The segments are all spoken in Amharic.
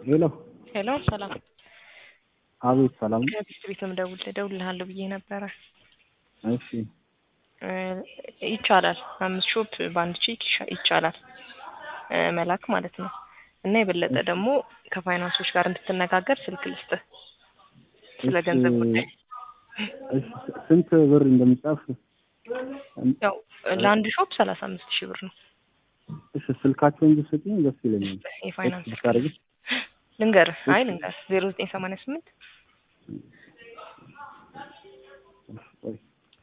ሄሎ ሄሎ ሰላም አቤት ሰላም ከቢስት ቤት ምደውል እደውልልሃለሁ ብዬ ነበረ። እሺ እ ይቻላል አምስት ሾፕ በአንድ ቼክ ይሻ- ይቻላል እ መላክ ማለት ነው። እና የበለጠ ደግሞ ከፋይናንሶች ጋር እንድትነጋገር ስልክ ልስጥህ ስለ እሺ፣ ገንዘብ ጉዳይ። እሺ ስንት ብር እንደሚጻፍ ያው ለአንድ ሾፕ ሰላሳ አምስት ሺህ ብር ነው እሺ ስልካቸውን ብትሰጪኝ ደስ ይለኛል። የፋይናንስ እሺ ብታደርጊ ልንገርህ፣ አይ ልንገርህ ዜሮ ዘጠኝ ሰማንያ ስምንት ቆይ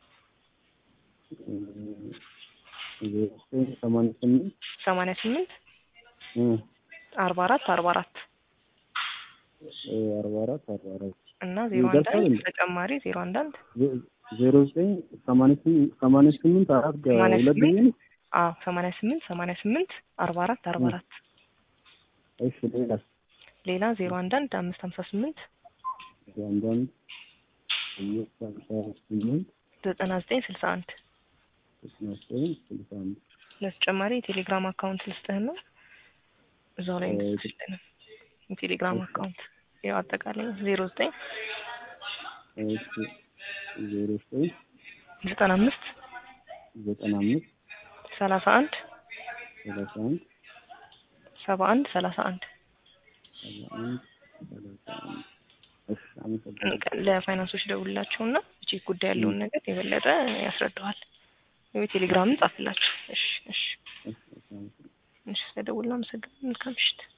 ዜሮ ዘጠኝ ሰማንያ ስምንት ሰማንያ ስምንት እ አርባ አራት አርባ አራት እ አርባ አራት አርባ አራት እና ዜሮ አንድ ይደርሳል አንድ እንዴ? ተጨማሪ ዜሮ አንድ አንድ ዜ- ዜሮ ዘጠኝ ሰማንያ ስምንት ሰማንያ ስምንት አራት ጋ- ሰማንያ ሁለት ጊዜ ስምንት ነው? አዎ ሰማንያ ስምንት ሰማንያ ስምንት አርባ አራት አርባ እ። አራት እሺ ሌላስ ሌላ ዜሮ አንድ አንድ አምስት ሀምሳ ስምንት አንዳንድ አምስት ሃምሳ ስምንት ዘጠና ዘጠኝ ስልሳ አንድ ስልሳ ዘጠኝ ስልሳ አንድ ለተጨማሪ የቴሌግራም አካውንት ልስጥህና እዛው ላይ እ፣ እንድትልልን የቴሌግራም እሺ። አካውንት ያው አጠቃላይ ዜሮ ዘጠኝ እሺ ዜሮ ዘጠኝ ዘጠና አምስት ዘጠና አምስት ሰላሳ አንድ ሰላሳ አንድ ሰባ አንድ ሰላሳ አንድ ሰባ አንድ ሰላሳ አንድ እሺ አመሰግናለሁ። ለፋይናንሶች ደውልላቸውና ቼክ ጉዳይ ያለውን ነገር የበለጠ ያስረዳዋል። ወይ ቴሌግራምን ጻፍላቸው። እሺ እሺ እሺ እሺ አመሰግናለሁ። እሺ ስለደውልና አመሰግናለሁ። መልካም ምሽት።